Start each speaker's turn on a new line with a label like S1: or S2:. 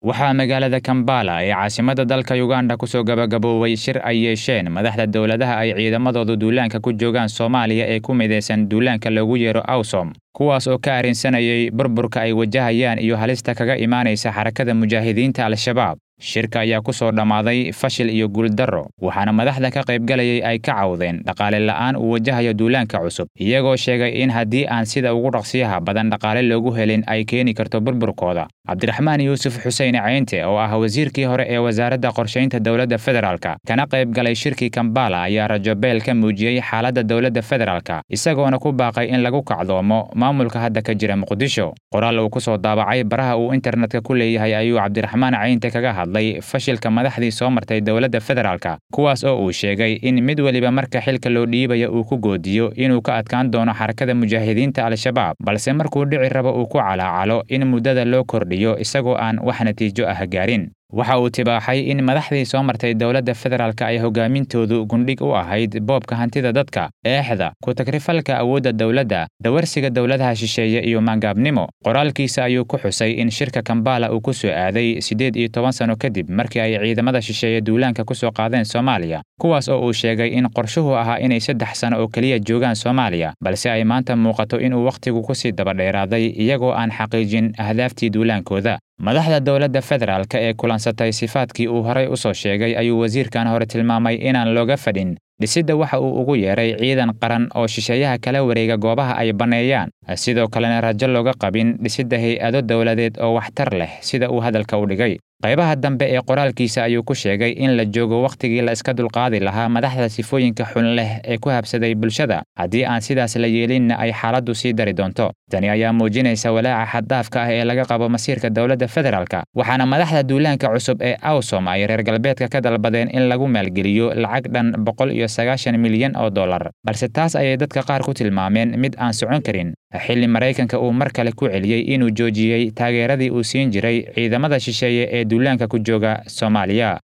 S1: waxaa magaalada kambala ee caasimadda dalka yuganda kusoo gabagaboobay shir ay yeesheen madaxda dowladaha ay ciidamadoodu duulaanka ku joogaan soomaaliya ee ku midaysan duulaanka loogu yeero awsom kuwaas oo ka arrinsanayay burburka ay wajahayaan iyo halista kaga imaanaysa xarakada mujaahidiinta al-shabaab shirka ayaa ku soo dhammaaday fashil iyo guuldarro waxaana madaxda ka qaybgalayay ay ka cawdeen dhaqaale la'aan uu wajahayo duulaanka cusub iyagoo sheegay in haddii aan sida ugu dhaqsiyaha badan dhaqaale loogu helin ay keeni karto burburkooda cabdiraxmaan yuusuf xuseen ceynte oo ah wasiirkii hore ee wasaaradda qorshaynta dowladda federaalka kana qayb galay shirkii kambala ayaa rajobeel ka muujiyey xaaladda dowladda federaalka isagoona ku baaqay in lagu kacdoomo maamulka hadda ka jira muqdisho qoraal uu ku soo daabacay baraha uu internetka ku leeyahay ayuu cabdiraxmaan ceynte kaga hadlay fashilka madaxdii soo martay dowladda federaalka kuwaas oo uu sheegay in mid weliba marka xilka loo dhiibaya uu ku goodiyo inuu ka adkaan doono xarakada mujaahidiinta al-shabaab balse markuu dhici rabo uu ku calaacalo in muddada loo kordhiyo isagoo aan wax natiijo ah gaarin waxa uu tibaaxay in madaxdii soo martay dowladda federaalka ay hogaamintoodu gundhig u ahayd boobka hantida dadka eexda ku-tagrifalka awoodda dowladda dawarsiga dowladaha shisheeye iyo maangaabnimo qoraalkiisa ayuu ku xusay in shirka kambala uu ku soo aaday siddeed iyo toban sano kadib markii ay ciidamada shisheeye duulaanka ku soo qaadeen soomaaliya kuwaas oo uu sheegay in qorshuhu ahaa inay saddex sano oo keliya joogaan soomaaliya balse ay maanta muuqato inuu wakhtigu ku sii dabadheeraaday iyagoo aan xaqiijin ahdaaftii duulaankooda madaxda dowladda federaalka ee kulansatay sifaadkii uu horay u soo sheegay ayuu wasiirkan hore tilmaamay inaan looga fadhin dhisidda waxa uu ugu yeeray ciidan qaran oo shisheeyaha kala wareega goobaha ay banneeyaan sidoo kalena rajo looga qabin dhisidda hay-ado dowladeed oo waxtar leh sida uu hadalka u dhigay qaybaha dambe ee qoraalkiisa ayuu ku sheegay in la joogo wakhtigii la iska dulqaadi lahaa madaxda sifooyinka xun leh ee ku habsaday bulshada haddii aan sidaas la yeelinna ay xaaladdu sii dari doonto tani ayaa muujinaysa walaaca xaddaafka ah ee laga qabo masiirka dowladda federaalka waxaana madaxda duulaanka cusub ee awsom ay reer galbeedka ka dalbadeen in lagu maalgeliyo lacag dhan boqol iyo sagaashan milyan oo dollar balse taas ayay dadka qaar ku tilmaameen mid aan socon karin xilli maraykanka uu mar kale ku celiyey inuu joojiyey taageeradii uu siin jiray ciidamada shisheeye ee duulaanka ku jooga soomaaliya